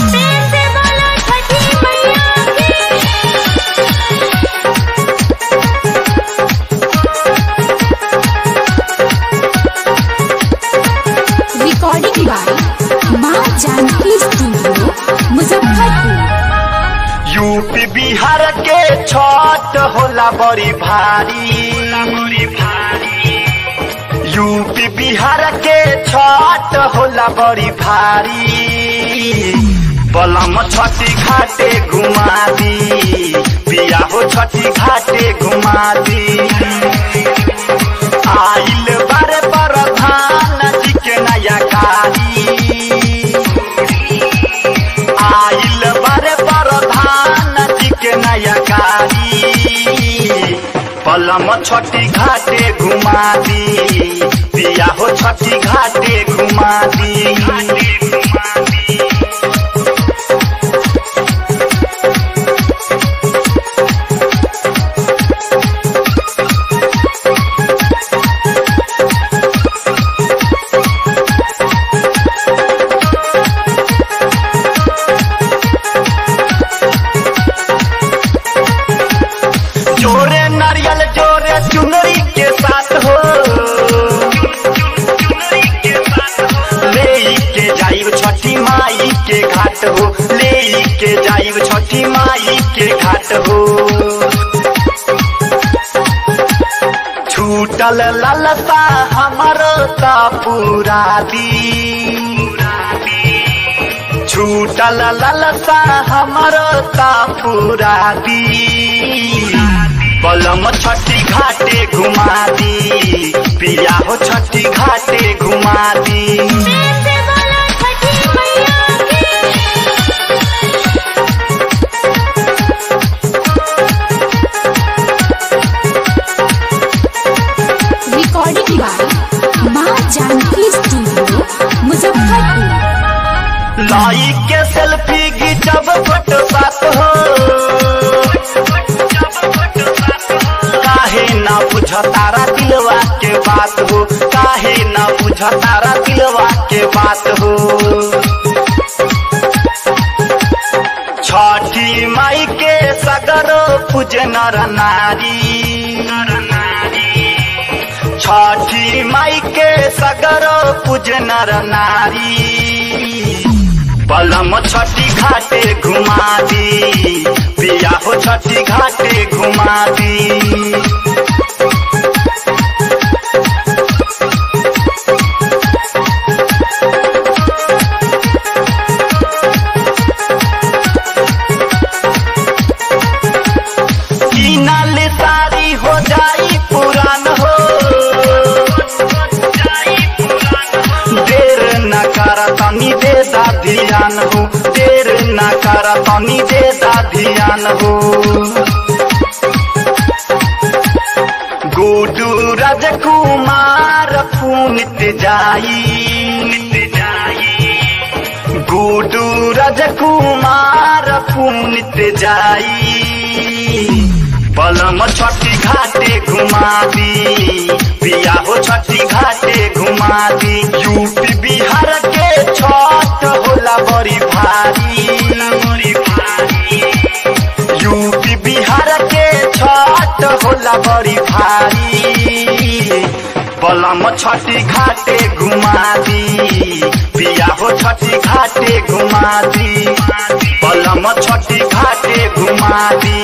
प्रेम से बोलो छठी मैया की रिकॉर्डिंग बाय माँ जानकी स्टूडियो मुजफ्फरपुर यूपी बिहार के छठ होला बड़ी भारी यूपी बिहार के छठ होला बड़ी भारी बलम छठी घाटे घुमा दी पिया हो छठी घाटे घुमा दी आइल बारे प्रधान जी के नया कारी आइल बारे प्रधान जी के नया गाड़ी पलम छठी घाटे घुमा दी पिया हो छठी घाटे घुमा दी जोरे नारियल जोरे चुनरी के साथ हो ले के जाइब छठी माई के घाट हो ले के जाइब छठी माई के घाट हो छूटल ललसा हमर ता पूरा दी छूटल ललसा हमर ता पूरा दी बलम छठी घाटे घुमा दी पिया हो छठी घाटे घुमा दी प्रेम से बोलो छठी मैया की रिकॉर्डिंग बाय माँ जानकी स्टूडियो मुजफ्फरपुर लाई के सेल्फी घिचब फोटो साथ हो काहे ना बुझ तारा दिलवा के बात हो काहे ना बुझ तारा दिलवा के बात हो छठी माई के सगर पूज नर नारी छठी माई के सगर पूज नर नारी पलम छठी घाटे घुमा दी पिया हो छठी घाटे घुमा दी कीनल सारी हो जाई पुरान हो देर न कर तनी दे दा ध्यान हो देर न कर तनी दे दा ध्यान हो गुडू राजकुमार पुनित जाई गुडू राजकुमार पुनित जाई पलम छठी घाटे घुमा दी पिया हो छठी घाटे घुमा दी यूपी बिहार के छठ होला बड़ी भारी यूपी बिहार के छठ होला बड़ी भारी पलम छठी घाटे घुमा दी पिया हो छठी घाटे घुमा दी पलम छठी घाटे घुमा दी